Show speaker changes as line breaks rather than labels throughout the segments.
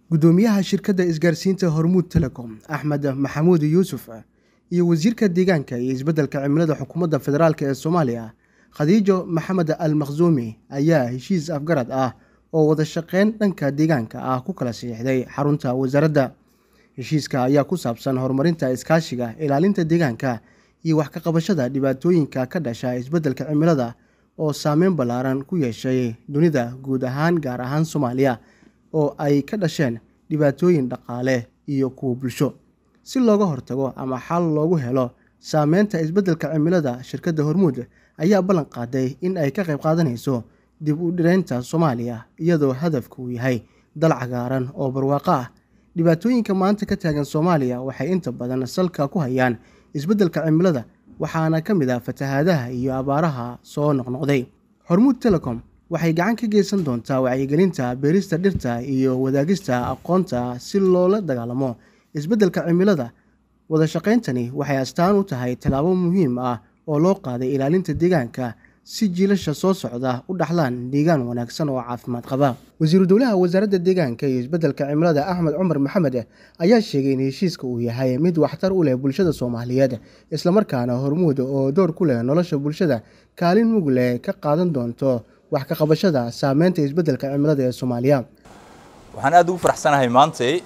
gudoomiyaha shirkadda isgaarsiinta hormuud telecom axmed maxamuud yuusuf iyo wasiirka deegaanka iyo isbeddelka cimilada xukuumadda federaalk ee soomaaliya khadiijo maxamed al makhsuumi ayaa heshiis afgarad ah oo wada shaqeyn dhanka deegaanka ah ku kala siixday xarunta wasaaradda heshiiska ayaa ku saabsan horumarinta iskaashiga ilaalinta deegaanka iyo wax ka qabashada dhibaatooyinka ka dhasha isbeddelka cimilada oo saameyn ballaaran ku yeeshay dunida guud ahaan gaar ahaan soomaaliya oo ay ka dhasheen dhibaatooyin dhaqaale iyo kuwa bulsho si looga hortago ama xal loogu helo saameynta isbeddelka cimilada shirkadda hormuud ayaa ballan qaaday in ay ka qayb qaadanayso dib u dhireynta soomaaliya iyadoo hadafku uu yahay dal cagaaran oo barwaaqo ah dhibaatooyinka maanta ka taagan soomaaliya waxay inta badan salka ku hayaan isbeddelka cimilada waxaana ka mid ah fatahaadaha iyo abaaraha soo noqnoqday hormuud telecom waxay gacan ka geysan doontaa wacyigelinta beerista dhirta iyo wadaagista aqoonta si loola dagaalamo isbeddelka cimilada wada shaqayntani waxay astaan u tahay tallaabo muhiim ah oo loo qaaday ilaalinta deegaanka si jiilasha soo socda u dhaxlaan deegaan wanaagsan oo caafimaad qaba wasiiru dowlaha wasaaradda deegaanka iyo isbeddelka cimilada axmed cumar maxamed ayaa sheegay in heshiiska uu yahay mid waxtar u leh bulshada soomaaliyeed islamarkaana hormuud oo door ku leh nolosha bulshada kaalin mug leh ka qaadan doonto wax ka qabashada saameynta isbeddelka cimilada ee soomaaliya
waxaan aad ugu faraxsanahay maantay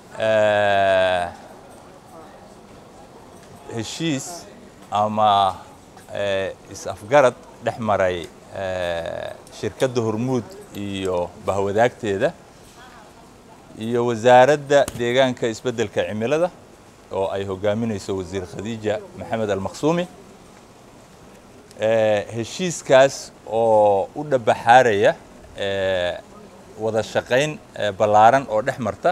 heshiis ama is-afgarad dhex maray shirkadda hormuud iyo bahwadaagteeda iyo wasaaradda deegaanka isbeddelka cimilada oo ay hogaaminayso wasiir khadiija maxamed almakhsuumi heshiiskaas oo u dhabaxaaraya wada shaqayn ballaaran oo dhex marta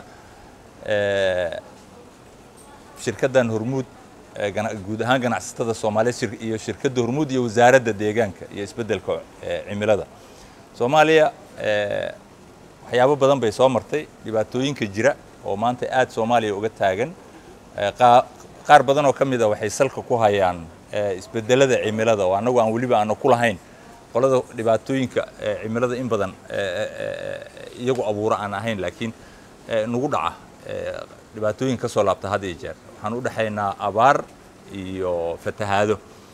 shirkaddan hormuud guud ahaan ganacsatada soomaaliya iyo shirkadda hormuud iyo wasaaradda deegaanka iyo isbeddelka cimilada soomaaliya waxyaabo badan bay soo martay dhibaatooyinka jira oo maanta aad soomaaliya uga taagan qaar badan oo ka mid a waxay salka ku hayaan isbedelada cimilada oo annagu aan weliba aana ku lahayn qolada dhibaatooyinka cimilada in badan iyagu abuura aan ahayn laakiin nagu dhaca dhibaatooyin ka soo laabta had iyo jeer waxaan u dhexaynaa abaar iyo fatahaado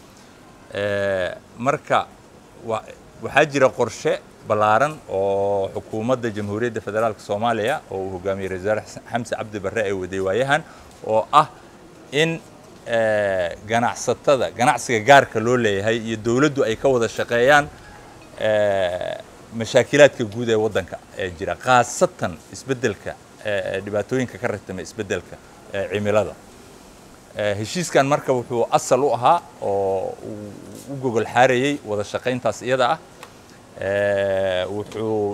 marka waxaa jira qorshe ballaaran oo xukuumadda jamhuuriyadda federaalka soomaaliya oo uu hogaamiyey ra-isul wasaare xamse cabdi barre ay waday waayahan oo ah in ganacsatada ganacsiga gaarka loo leeyahay iyo dowladdu ay ka wada shaqeeyaan mashaakilaadka guud ee waddanka ee jira khaasatan isbeddelka dhibaatooyinka ka ratama isbeddelka cimilada heshiiskan marka wuxuu asal u ahaa oo u gogol xaarayey wada shaqayntaas iyada ah wuxuu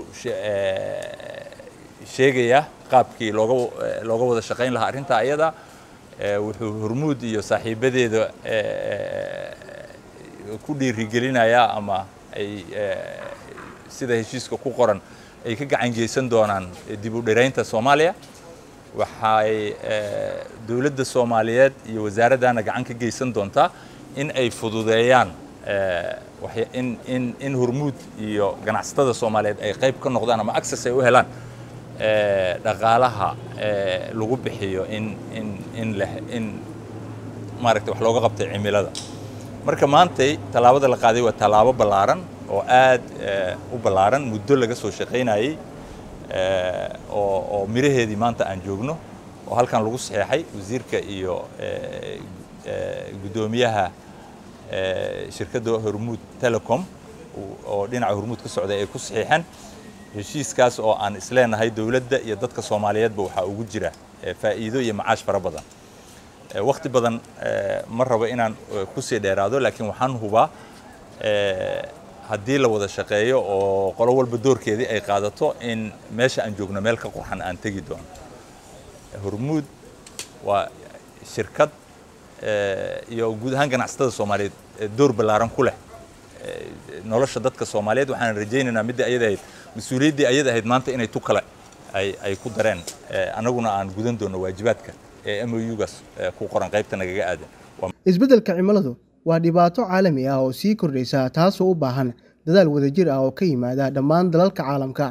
sheegayaa qaabkii looga looga wada shaqayn lahaa arrintaa iyada wuxuu hormuud iyo saaxiibadeeda ku dhiirigelinayaa ama ay sida heshiiska ku qoran ay ka gacan geysan doonaan dib u dhiraynta soomaaliya waxay dowladda soomaaliyeed iyo wasaaraddana gacan ka geysan doontaa in ay fududeeyaan in in in hormuud iyo ganacsatada soomaaliyeed ay qayb ka noqdaan ama access ay u helaan dhaqaalaha lagu bixiyo in in in leh in maaragtay wax looga qabtay cimilada marka maantay tallaabada la qaaday waa tallaabo ballaaran oo aad u ballaaran muddo laga soo shaqaynayey oo oo miraheedii maanta aan joogno oo halkan lagu saxeexay wasiirka iyo guddoomiyaha shirkadda hormuud telecom oo dhinaca hormuud ka socday ay ku saxiixeen heshiiskaas oo aan isleenahay dowladda iyo dadka soomaaliyeedba waxaa ugu jira faa'iido iyo macaash fara badan wakhti badan ma rabo inaan kusii dheeraado laakiin waxaan hubaa haddii la wada shaqeeyo oo qolo walba doorkeedii ay qaadato in meesha aan joogno meel ka qurxan aan tegi doono hormuud waa shirkad iyo guud ahaan ganacsatada soomaaliyeed door ballaaran ku leh nolosha dadka soomaaliyeed waxaan rajaynaynaa midda ayada ahayd mas-uuliyaddii ayada ahayd maanta inay tu kale ay ay ku dareen annaguna aan gudan doono waajibaadka ee m o u-gaas ku qoran qaybta nagaga aadan
isbeddelka cimiladu waa dhibaato caalami ah oo sii kordhaysa taasoo u baahan dadaal wadajir ah oo ka yimaada dhammaan dalalka caalamka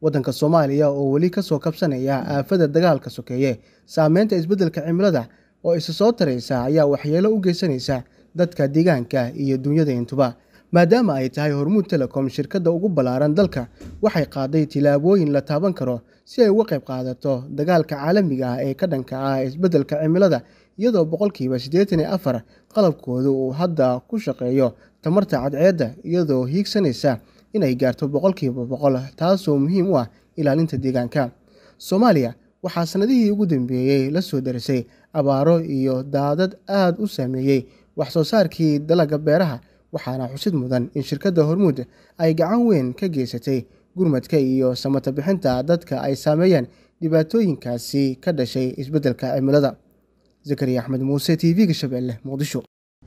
waddanka soomaaliya oo weli ka soo kabsanaya aafada dagaalka sokeeye saameynta isbeddelka cimilada oo isa soo taraysa ayaa waxyeelo u geysanaysa dadka deegaanka iyo dunyada intuba maadaama ay tahay hormuud telecom shirkadda ugu ballaaran dalka waxay qaaday tilaabooyin la taaban karo si ay uga qayb qaadato dagaalka caalamiga ah ee ka dhanka ah isbeddelka cimilada iyadoo boqolkiiba siddeetan iyo afar qalabkooda uu hadda ku shaqeeyo tamarta cadceedda iyadoo hiigsanaysa inay gaarto boqolkiiba boqol taasoo muhiim u ah ilaalinta deegaanka soomaaliya waxaa sanadihii ugu dambeeyey la soo darisay abaaro iyo daadad aada u saameeyey wax soo saarkii dalagga beeraha waxaana xusid mudan in shirkadda hormuud ay gacan weyn ka geysatay gurmadka iyo samata bixinta dadka ay saameeyeen dhibaatooyinkaasi ka dhashay isbeddelka cimilada zakariya axmed muuse t v-ga shabeelle muqdisho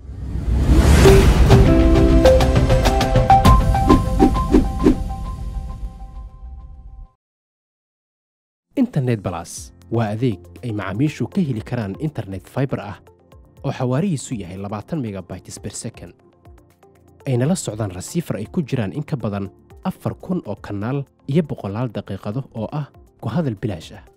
internet balas waa adeeg ay macaamiishu ka heli karaan internet faibar ah oo xawaarihiisu yahay labaatan megabytes ber second ayna la socdaan rasiifar ay ku jiraan in ka badan afar kun oo kanaal iyo boqolaal daqiiqado oo ah ku hadal bilaash ah